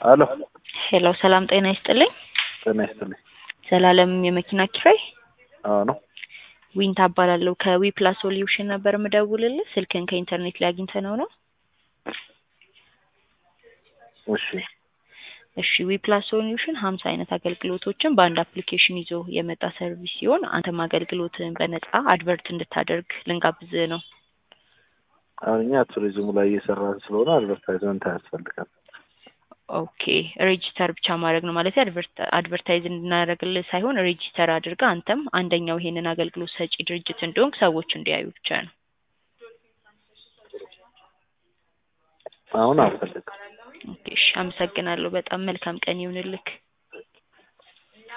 አሎ ሄሎ ሰላም ጤና ይስጥልኝ። ጤና ይስጥልኝ። ዘላለም የመኪና ኪራይ አዎ ነው። ዊንታ እባላለሁ ከዊ ፕላስ ሶሉሽን ነበር የምደውልልህ። ስልክን ከኢንተርኔት ላይ አግኝተነው ነው። እሺ እሺ ዊ ፕላስ ሶሉሽን ሀምሳ አይነት አገልግሎቶችን በአንድ አፕሊኬሽን ይዞ የመጣ ሰርቪስ ሲሆን አንተም አገልግሎትን በነጻ አድቨርት እንድታደርግ ልንጋብዝህ ነው። አሁን እኛ ቱሪዝሙ ላይ እየሰራን ስለሆነ አድቨርታይዝመንት አያስፈልጋል። ኦኬ ሬጂስተር ብቻ ማድረግ ነው ማለት አድቨርታይዝ እንድናደርግልህ ሳይሆን ሬጂስተር አድርገህ አንተም አንደኛው ይሄንን አገልግሎት ሰጪ ድርጅት እንደሆንክ ሰዎች እንዲያዩ ብቻ ነው። አሁን አልፈልግም። ኦኬ እሺ፣ አመሰግናለሁ። በጣም መልካም ቀን ይሁንልክ።